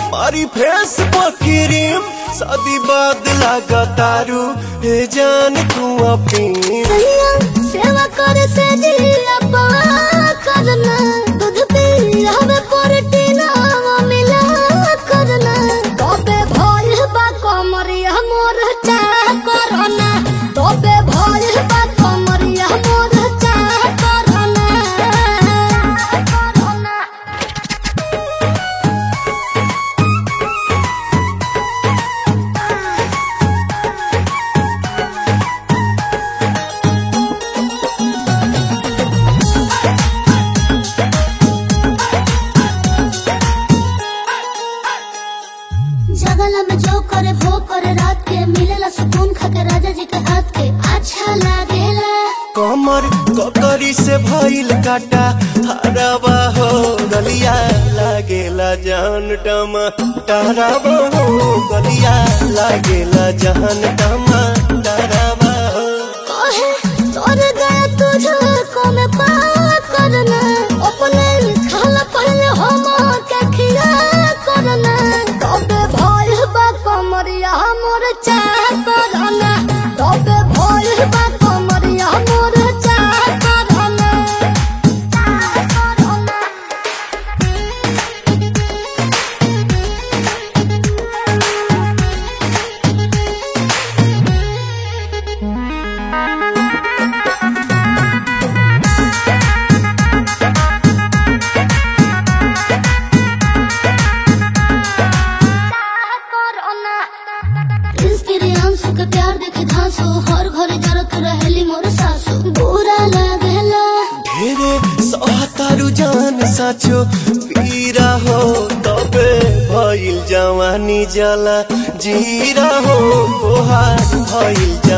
मारी फेस पर क्रीम शादी बाद लगा तारू हे जान तू अपनी सैया सेवा कर से जिया करना दूध पी हमें प्रोटीन मिला करना तबे भइल बा कमरिया मोर चाह करना तबे भइल बा कमरिया मोर चाह करना करना जगला में जो करे वो करे रात के मिलेला सुकून खाके राजा जी के हाथ के अच्छा लागेला कमर ककरी से भइल काटा हराबा हो गलिया लागेला जान टमा टहराबा हो गलिया लागेला जान टमा टहराबा हो कहे तोर गया तुझे को में पार करना अपने खाला पहले हम के खिया करना तबे भइल बा कमरिया मोर चाह करना तबे भइल बा कमरिया मोर चाह करना चाह करना इसके अंशु के प्यार देखे धांसो हर घर जरत रहेली मोर सासु बुरा लागेला ढेरे सहतारू जान साचो पीरा हो तबे भइल जवानी जला जीरा हो तोहार भइल